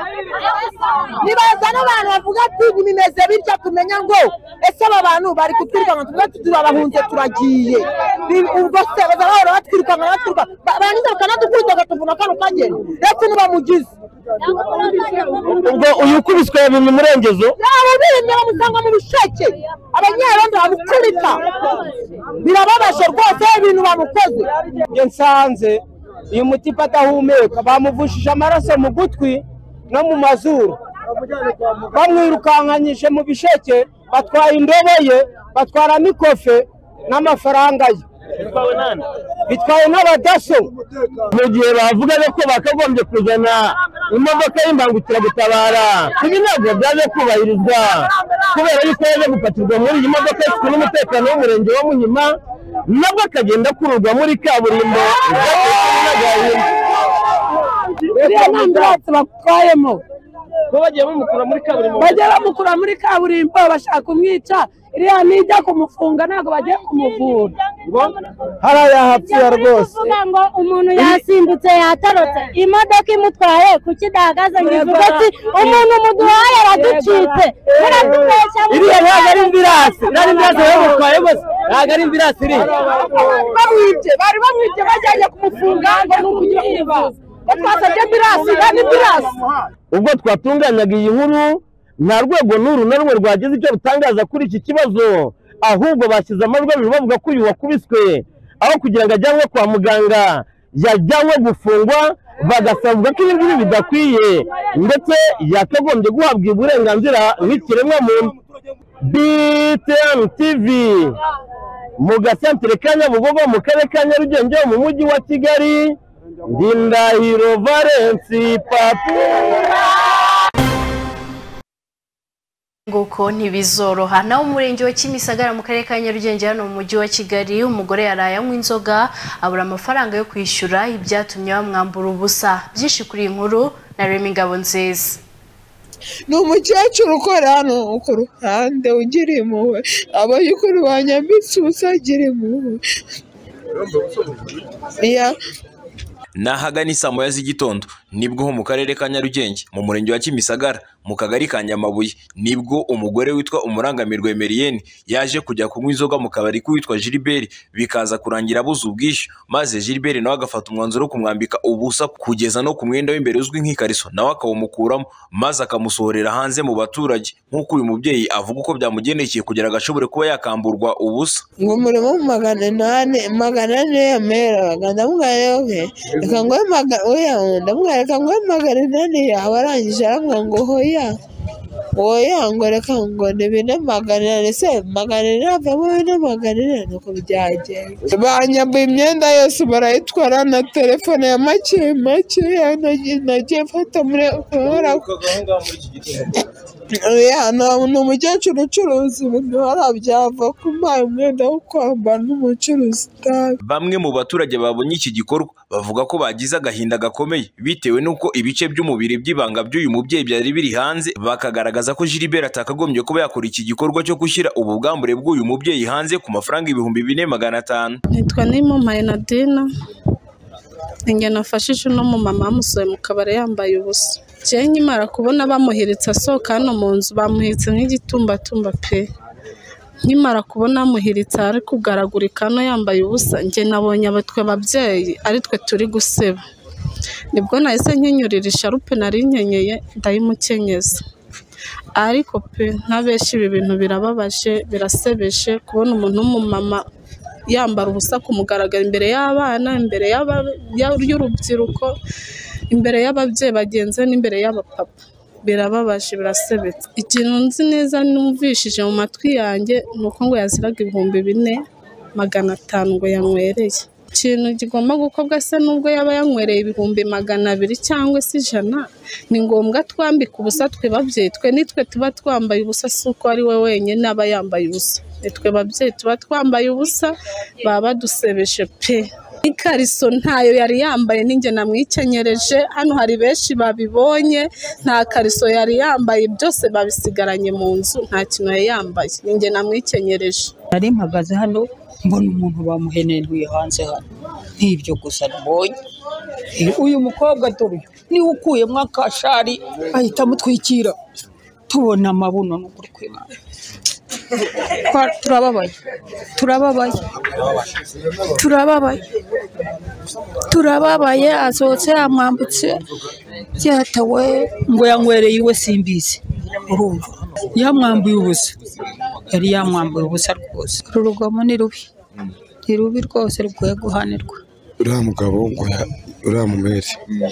nibazana abantu bavuga ati ntibimeze bityo tumenya ngo ese aba bantu bari kutwirukanka tuvuga ati turabahunze turagiye Ni- ubwo se bazaba bahora batwirukanka batwiruka ba- barangiza bakanadukubita bagatuvuna kano kageni ndetse n'ubamugize ubwo uyu ukubiswe yabimye umurengezo yaba birimye bamusanga mu bisheke abanyerondo bamukubita birababaje rwose ibintu bamukoze njye nsanze uyu mutipa adahumeka bamuvushije amaraso mu gutwi no mu mazuru bamwirukankanyije mu bisheke batwaye indobo ye batwara n'ikofe n'amafaranga ye bitwaye n'abadaso mu gihe bavuga ko bakagombye kuzana imodoka y'imbangukiragutabara ibi ntabwo byaje kubahirizwa kubera yuko yaje gupatirwa muri iyi modoka ifite n'umutekano w'umurenge wa muhima nabwo akagenda akururwa muri kaburimbo iriya ni ambiranse batwayemo ko bagiye bamukura muri kaburimbo bagiye bamukura muri kaburimbo bashaka kumwica iriya nijya kumufunga ntabwo bagiye kumuvura hariya yahapfuye rwose kuvuga ngo umuntu yasimbutse yatarotse imodoka imutwaye kuki idahagaze ngo ivuge ati umuntu muduhaye araducitse muradubeshya iriya ntabwo ari imvirasi ntabwo imvirasi yamutwaye bose ntabwo ari imvirasi iriya bamwibye bari bamwibye bajyanye kumufunga ngo ni ukugira kwivuza batwasabye ambirasi na n'imbirasi ubwo twatunganyaga iyi nkuru nta rwego n'uru na rumwe rwagize icyo rutangaza kuri iki kibazo ahubwo bashyize amajwi abiri bavuga ko uyu wakubiswe aho kugira ngo ajyanwe kwa muganga yajyanwe gufungwa bagasavuga ko ibi ngibi bidakwiye ndetse yakagombye guhabwa uburenganzira nk'ikiremwa muntu btn tv mu gasantere ka nyabugogo mu karere ka nyarugenge mu mujyi wa kigali ndindahiro valensi papura nguko ntibizoroha naho umurenge wa kimisagara mu karere ka nyarugenge hano mu mujyi wa kigali umugore yaraye anywa inzoga abura amafaranga yo kwishyura ibyatumye bamwambura ubusa byinshi kuri iyi nkuru na remi ngabo nziza ni umukecuru ukora hano ku ruhande ugira impuhwe abayukuru banyambitse ubusa agira impuhwe Ya- ni ahagana isaa moya z'igitondo nibwo ho mu karere ka nyarugenge mu murenge wa kimisagara mu kagari ka nyamabuye nibwo umugore witwa umurangamirwa emeriyeni yaje kujya kunywa inzoga mu kabari k'uwitwa gilbert bikaza kurangira abuze ubwishyu maze gilbert nawe agafata umwanzuro wo kumwambika ubusa kugeza no ku mwenda w'imbere uzwi nk'ikariso nawe akawumukuramo maze akamusohorera hanze mu baturage nk'uko uyu mubyeyi avuga uko byamugendekeye kugira ngo ashobore kuba yakamburwa ubusa ngo umurimo mu magana inani magana ane yameraga ndamubwira rero ke reka nguhe magana oya ndamubwira reka nguhe magana inani yawe arangije arambwira ngo hoya oya ngo reka ngo ni bine magana inani se magana inani avamo bine magana inani nuko byagenda banyambuye imyenda yose barayitwara na telefone ya make make nagiye- nagiye mfata muri kubera ko Oya, nta- ni umukecuru ucuruza ibintu hariya byava kumpaye umwenda wo kwambara n'umucuruzi utabi Bamwe mu baturage babonye iki gikorwa bavuga ko bagize agahinda gakomeye bitewe n'uko ibice by'umubiri by'ibanga by'uyu mubyeyi byari biri hanze bakagaragaza ko Gilbert atakagombye kuba yakora iki gikorwa cyo gushyira ubu bwambure bw'uyu mubyeyi hanze ku mafaranga ibihumbi bine magana atanu nitwa nimumpaye nadina njye nafashije uno mumama bamusohoye mu kabari yambaye ubusa njyewe nkimara kubona bamuhiritse asohoka hano mu nzu bamuhiritse nk'igitumbatumba pe nkimara kubona amuhiritse ari kugaragurika hano yambaye ubusa njye nabonye abatwe ababyeyi ari twe turi guseba nibwo nahise nkenyurira isharupe nari nkenyeye ndayimukenyeza ariko pe nk'abenshi ibi bintu birababaje birasebeje kubona umuntu w'umumama yambara ubusa ku mugaragaro imbere y'abana imbere y'aba- ya- y'urubyiruko imbere y'ababyeyi bagenzi be n'imbere y'abapapa birababaje birasebetse ikintu nzi neza numvishije mu matwi yanjye ni uko ngo yaziraga ibihumbi bine magana atanu ngo yanywereye ikintu kigomba gukorwa se n'ubwo yaba yanywereye ibihumbi magana abiri cyangwa se ijana ni ngombwa twambika ubusa twe babyeyi twe nitwe tuba twambaye ubusa si uko ari we wenyine aba yambaye ubusa nitwe babyeyi tuba twambaye ubusa baba badusebeje pe ikariso ntayo yari yambaye ninjye namwikenyereje hano hari benshi babibonye nta kariso yari yambaye byose babisigaranye mu nzu nta kintu yari yambaye ninjye namwikenyereje nari mpagaze hano mbona umuntu bamuhenenuye hanze hano nk'ibyo gusa mbonye Eh, uyu mukobwa dore uyu niwe ukuyemo akashari ahita amutwikira tubona amabuno n'ukuri kwibana Twa- turababaye turababaye turababaye turababaye asohotse yamwambutse byatawe ngo yanywereye iwe simbizi urumva yamwambuye ubusa yari yamwambuye ubusa rwose uru rugomo ni rubi ni rubi rwose rukwiye guhanirwa uriya mugabo ngo ya- uriya mumeri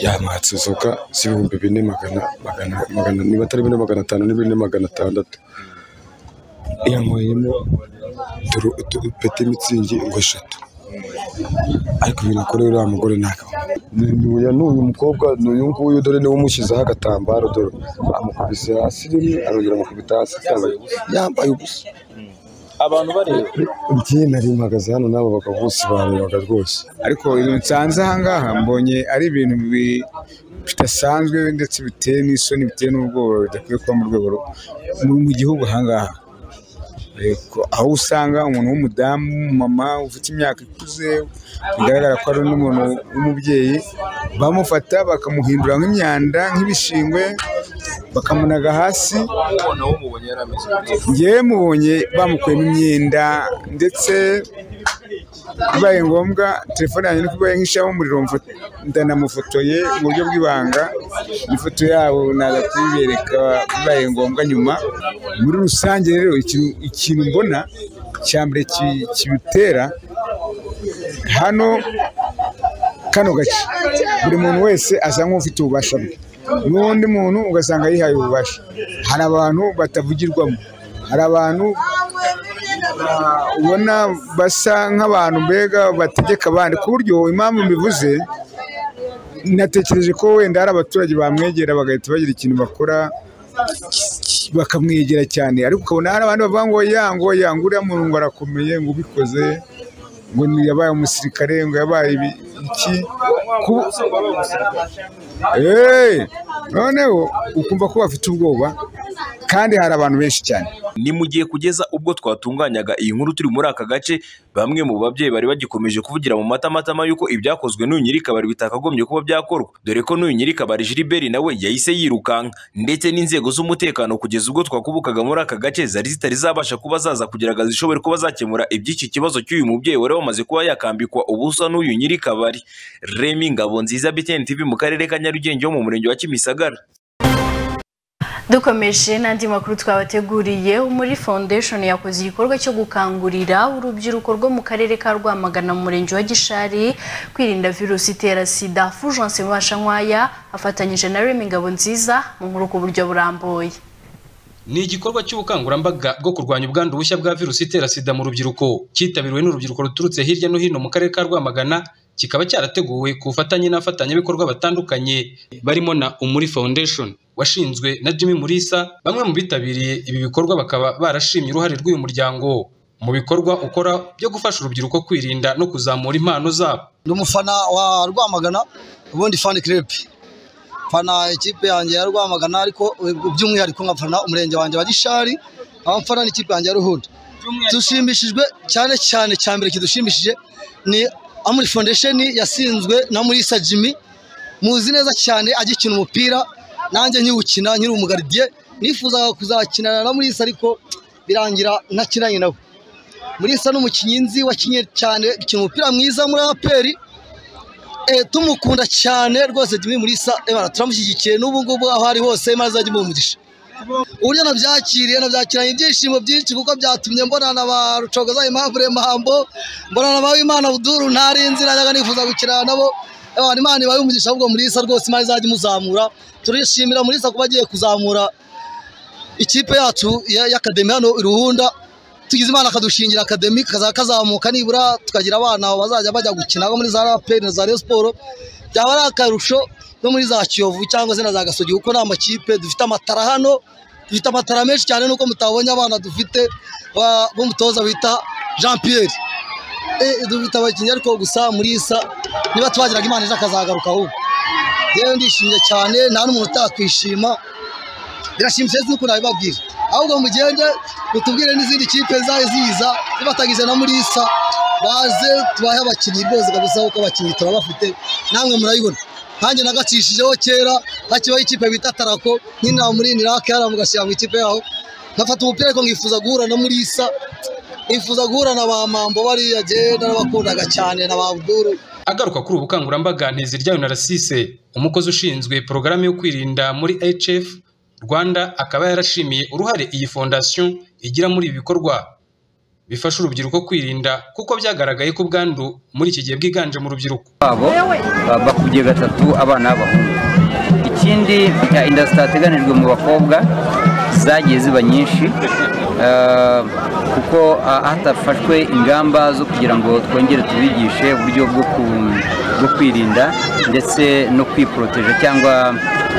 yamwatse inzoga z'ibihumbi bine magana magana magana niba atari bine magana atanu ni bine magana atandatu yanyweyemo duru- du- peti mitsingi ngo eshatu ariko ibintu akoreye uriya mugore ntabwo uyu ni uyu mukobwa ni uyu nguyu dore niwe umushyizeho agatambaro dore amukubise hasi rimwe arongera amukubita hasi yambaye ubusa yambaye ubusa abantu bareba njye nari mpagaze hano nabo bagabo bose barebaga rwose ariko ibintu nsanze ahangaha mbonye ari ibintu bi- bidasanzwe ndetse biteye n'isoni biteye n'ubwoba bidakwiye kuba mu rwego ru- mu- mu gihugu ahangaha Yego, aho usanga umuntu w'umudamu w'umumama ufite imyaka ikuze bigaragara ko ari n'umuntu w'umubyeyi bamufata bakamuhindura nk'imyanda nk'ibishingwe bakamunaga hasi umuntu wumubonye yari ameze gute? njyewe mubonye bamukuyemo imyenda ndetse bibaye ngombwa telefone yanjye ni kubaye nk'ishamo umuriro mfo- ndanamufotoye mu buryo bw'ibanga ifoto yabo naza kuyibereka bibaye ngombwa nyuma muri rusange rero ikintu ikintu mbona cya mbere ki- kibitera hano kano gace buri muntu wese asa nk'ufite ububasha bwe n'undi muntu ugasanga yihaye ububasha hari abantu batavugirwamo hari abantu ah, ubona basa nk'abantu mbega bategeka abandi ku buryo impamvu mbivuze natekereje ko wenda hari abaturage bamwegera bagahita bagira ikintu bakora bakamwegera cyane ariko ukabona hari abandi bavuga ngo ya ngo ya ngo uriya muntu ngo arakomeye ngo ubikoze ngo ni yabaye umusirikare ngo yabaye ibi- iki ku- Eh, noneho ukumva ko bafite ubwoba kandi hari abantu benshi cyane ni mu gihe kugeza ubwo twatunganyaga iyi nkuru turi muri aka gace bamwe mu babyeyi bari bagikomeje kuvugira mu matamatama y'uko ibyakozwe n'uyu nyirikabari bitakagombye kuba byakorwa dore ko n'uyu nyirikabari Gilbert nawe yahise yirukanka ndetse n'inzego z'umutekano kugeza ubwo twakubukaga muri aka gace zari zitari zabasha kuba zaza kugira ngo zishobore kuba zakemura iby'iki kibazo cy'uyu mubyeyi wari wamaze kuba yakambikwa ubusa n'uyu nyirikabari Remy Ngabonziza BTN TV mu karere ka Nyarugenge ho mu murenge wa Kimisagara dukomeje n'andi makuru twabateguriye muri foundation yakoze igikorwa cyo gukangurira urubyiruko rwo mu karere ka rwamagana mu murenge wa gishari kwirinda virusi itera sida fulgence mubashankwaya afatanyije na remy ngabo nziza mu nkuru ku buryo burambuye ni igikorwa cy'ubukangurambaga bwo kurwanya ubwandu bushya bwa virusi itera sida mu rubyiruko cyitabiriwe n'urubyiruko ruturutse hirya no hino mu karere ka rwamagana kikaba cyarateguwe ku bufatanye n'abafatanyabikorwa batandukanye barimo na umuri foundation washinzwe na jimmy murisa bamwe mu bitabiriye ibi bikorwa bakaba barashimye uruhare rw'uyu muryango mu bikorwa ukora byo gufasha urubyiruko kwirinda no kuzamura impano zabo ndi umufana wa rwamagana ubundi fani kirepe mfana ikipe yanjye ya rwamagana ariko by'umwihariko nkafana umurenge wanjye wa gishari aho mfana n'ikipe yanjye ya ruhunda dushimishijwe cyane cyane cya mbere kidushimishije ni amuri foundation yasinzwe na murisa jimmy muzi neza cyane agikina umupira nanjye nyiwukina nkiri umugaridiye nifuzaga kuzakinana na murisa ariko birangira ntakinanye nawe murisa ni umukinnyi nzi wakinnye cyane gukina umupira mwiza muri aperi eh, tumukunda cyane rwose Jimmy Mulisa ebana turamushyigikiye n'ubu ngubu aho ari hose maze ajye mu mugisha uburyo nabyakiriye nabyakiranye ibyishimo byinshi kuko byatumye mbona na ba rucogoza aimable mahambo mbona na ba wimana buduru ntari nzira najyaga nifuza gukina nabo ebana imana ibaye umugisha ahubwo Mulisa rwose imana izajya imuzamura turishimira Mulisa kuba agiye kuzamura ikipe yacu ya- y'akademi hano i ruhunda tugize imana akadushingira akademi kaza kazamuka nibura tukagira abana bazajya bajya gukina bo muri za raperi na za Rayon siporo byaba ari akarusho no muri za kiyovu cyangwa se na za gasogi kuko ni amakipe dufite amatara hano dufite amatara menshi cyane nuko mutabonye abana dufite ba- b'umutoza bita jean pierre Eh, dufite abakinnyi ariko gusa muri isa niba tubagiraga imana ejo akazagaruka ahubwo yewe ndishimye cyane nta n'umuntu utakwishima birashimishije nuko nabibabwira ahubwo mugende mutubwire n'izindi kipe zaje ziza zibatangije na murisa baze tubahe abakinnyi rwose kabisa kuko abakinnyi turabafite namwe murayibona nanjye nagacishijeho kera hakibaho ikipe bita tarako nyine namurinira kera mugashyira mu ikipe yaho nkafata umupira ariko nkifuza guhura na murisa nkifuza guhura na ba mambo bariya jye narabakundaga cyane na ba buduru Agaruka kuri ubu bukangurambaga Nteziryayo na Rasise umukozi ushinzwe porogaramu yo kwirinda muri HF Rwanda akaba yarashimiye uruhare iyi fondasiyo igira muri ibi bikorwa bifasha urubyiruko kwirinda kuko byagaragaye ko ubwandu muri iki gihe bwiganje mu rubyiruko babo ba- bakubye gatatu abana b'abahungu ikindi inda zitateganijwe mu bakobwa zagiye ziba nyinshi eh, kuko ah, hatafashwe ingamba zo kugira ngo twongere tubigishe uburyo bwo ku- bwo kwirinda ndetse no kwiporoteje cyangwa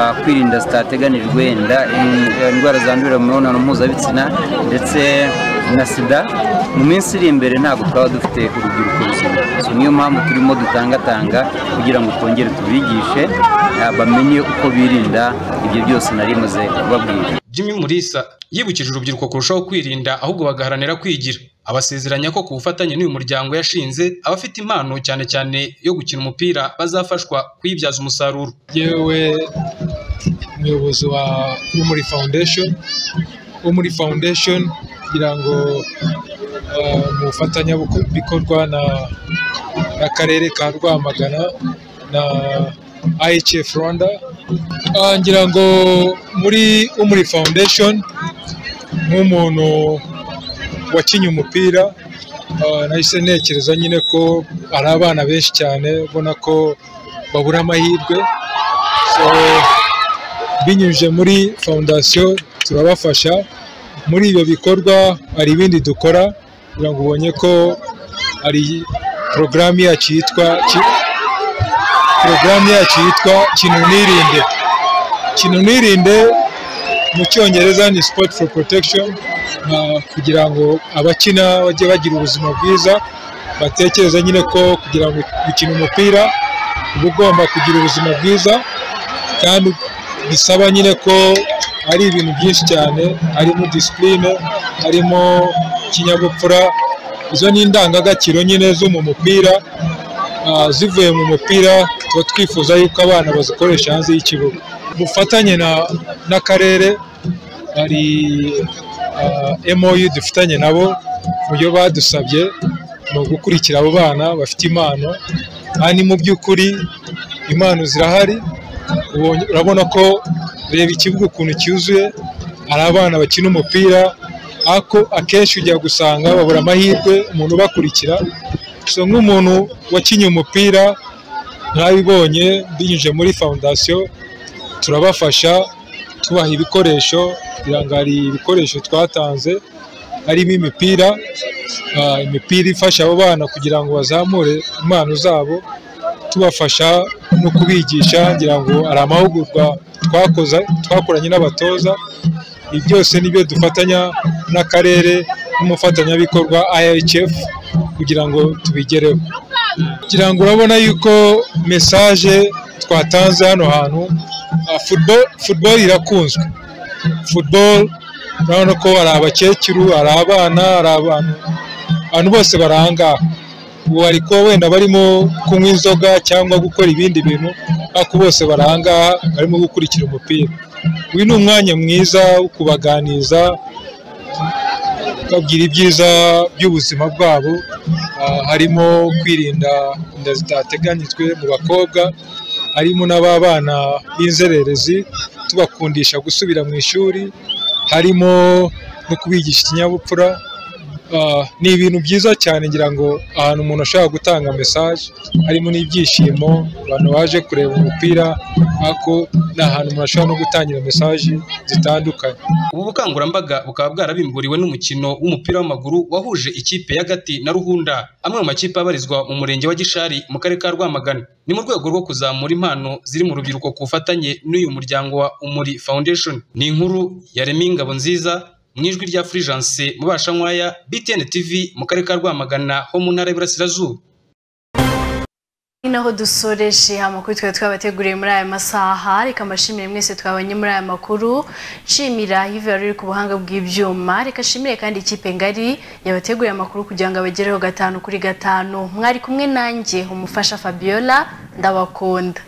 ah, kwirinda zitateganijwe inda in- indwara zandurira mu mibonano mpuzabitsina ndetse na sida mu minsi iri imbere ntabwo twaba dufite urubyiruko ruzima So, niyo mpamvu turimo dutangatanga kugira ngo twongere tubigishe ah, bamenye uko birinda ibyo byose nari maze kubabwira Jimmy Mulisa yibukije urubyiruko kurushaho kwirinda ahubwo bagaharanira kwigira abasezeranya ko ku bufatanye n'uyu muryango yashinze abafite impano cyane cyane yo gukina umupira bazafashwa kuyibyaza umusaruro yewe umuyobozi wa wo muri foundation wo muri foundation kugira ngo eh, mu bufatanyabikorwa na n'akarere ka rwamagana na ihf rwanda Ah, ngira ngo muri wo muri foundation nk'umuntu wakinnye umupira ah, nahise ntekereza nyine ko ari abana benshi cyane ubona ko babura amahirwe So, binyuze muri fondasiyo turabafasha muri ibyo bikorwa hari ibindi dukora kugira ngo ubonye ko hari porogaramu yacu yitwa ki- porogaramu yacu yitwa kinu nirinde kinu nirinde mu cyongereza ni sport for protection ah, kugira ngo abakina bajye bagira ubuzima bwiza batekereza nyine ko kugira ngo gukina umupira uba ugomba kugira ubuzima bwiza kandi bisaba nyine ko ari ibintu byinshi cyane harimo disipurine harimo ikinyabupfura izo ni indangagaciro nyine zo mu mupira Ah, zivuye mu mupira tuba twifuza yuko abana bazikoresha hanze y'ikibuga dufatanye na- n'akarere hari ah, MOU dufitanye nabo mu byo badusabye ni ugukurikira abo bana bafite impano aha ni mu by'ukuri impano zirahari ubonye- urabona ko reba ikibuga ukuntu cyuzuye hari abana bakina umupira ako akenshi ujya gusanga babura amahirwe umuntu ubakurikira so nk'umuntu wakinnye umupira nk'abibonye binyuze muri fondasiyo turabafasha tubaha ibikoresho kugira ngo hari ibikoresho twatanze harimo imipira ah, imipira ifasha abo bana kugira ngo bazamure impano zabo tubafasha no kubigisha ngira ngo hari amahugurwa twakoze twakoranye n'abatoza ibi byose nibyo dufatanya n'akarere n'umufatanyabikorwa IHF kugira ngo tubigereho kugira ngo urabona yuko mesaje twatanze hano hantu ah, football, football irakunzwe football urabona ko hari abakecuru hari abana hari abantu abantu bose barangaha ubu hari kuba wenda barimo kunywa inzoga cyangwa gukora ibindi bintu ariko bose barangaha barimo gukurikira umupira uyu ni umwanya mwiza wo kubaganiza babwira ibyiza by'ubuzima bwabo ah, harimo kwirinda inda zitateganyijwe mu bakobwa harimo n'ababana b'inzererezi tubakundisha gusubira mu ishuri harimo no kubigisha ikinyabupfura Ah, ni ibintu byiza cyane ngira ngo ahantu umuntu ashobora gutanga mesaje harimo n'ibyishimo abantu baje kureba umupira ariko ni ahantu umuntu ashobora no gutangira mesaje zitandukanye ubu bukangurambaga bukaba bwarabimburiwe n'umukino w'umupira w'amaguru wahuje ikipe y'agati na ruhunda amwe mu makipe abarizwa mu murenge wa gishari mu karere ka rwamagana ni mu rwego rwo kuzamura impano ziri mu rubyiruko ku bufatanye n'uyu muryango wa umuri foundation ni inkuru ya remi ngabo nziza mu ijwi rya fulgence mubashankwaya btn tv mu karere ka rwamagana ho mu ntara y'iburasirazuba ni naho dusoreje amakuru twari twabateguriye muri aya masaha reka mbashimire mwese twabonye muri aya makuru nshimira hive wari uri ku buhanga bw'ibyuma reka nshimire kandi ikipe ngari yabateguriye amakuru kugira ngo abagereho gatanu kuri gatanu mwari kumwe nanjye umufasha fabiola ndabakunda